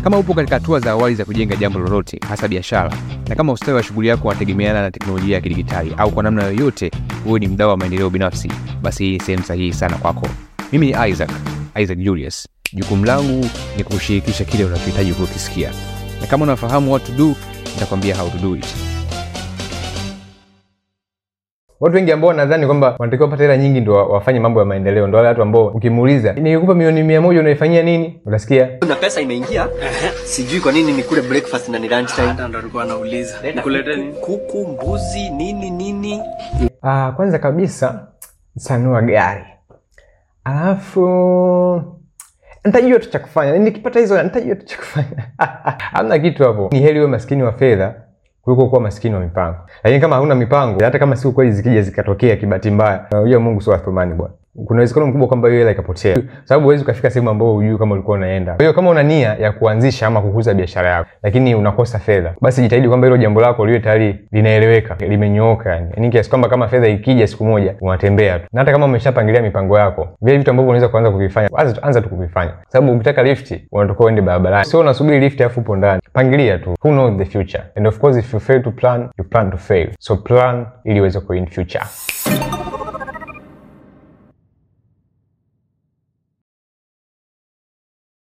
Kama upo katika hatua za awali za kujenga jambo lolote, hasa biashara, na kama ustawi wa shughuli yako unategemeana na teknolojia ya kidigitali au kwa namna yoyote wewe ni mdau wa maendeleo binafsi, basi hii ni sehemu sahihi sana kwako. Mimi ni Isaac, Isaac Julius. Jukumu langu ni kukushirikisha kile unachohitaji kukisikia, na kama unafahamu what to do, nitakwambia how to do it. Watu wengi ambao wanadhani kwamba wanatakiwa kupata hela nyingi ndo wa- wafanye mambo ya maendeleo, ndo wale watu ambao ukimuuliza nikikupa milioni mia moja unaifanyia nini, utasikia na pesa imeingia sijui kwa nini nikule breakfast na ni lunch time Hata ndo alikuwa anauliza nikulete nini? kuku mbuzi nini nini ah, kwanza kabisa sanua gari, alafu nitajua tu cha kufanya, nikipata hizo nitajua tu cha kufanya. Hamna kitu hapo, ni heri uwe maskini wa fedha kuliko kuwa maskini wa mipango. Lakini kama hauna mipango, hata kama siku kweli zikija zikatokea kibahati mbaya, unajua Mungu sio athumani bwana. Kuna uwezekano mkubwa kwamba hiyo hela ikapotea, sababu huwezi ukafika sehemu ambayo hujui kama ulikuwa unaenda. Kwa hiyo kama una nia ya kuanzisha ama kukuza biashara yako, lakini unakosa fedha, basi jitahidi kwamba hilo jambo lako liwe tayari linaeleweka, limenyooka, yani yani kiasi kwamba kama fedha ikija siku moja unatembea tu, na hata kama umeshapangilia mipango yako, vile vitu ambavyo unaweza kuanza kuvifanya, anza anza tu kuvifanya, sababu ukitaka lift unatakiwa uende barabarani, sio unasubiri lift afu upo ndani. Pangilia tu, who knows the future and of course if you fail to plan you plan to fail, so plan ili uweze kuwin future.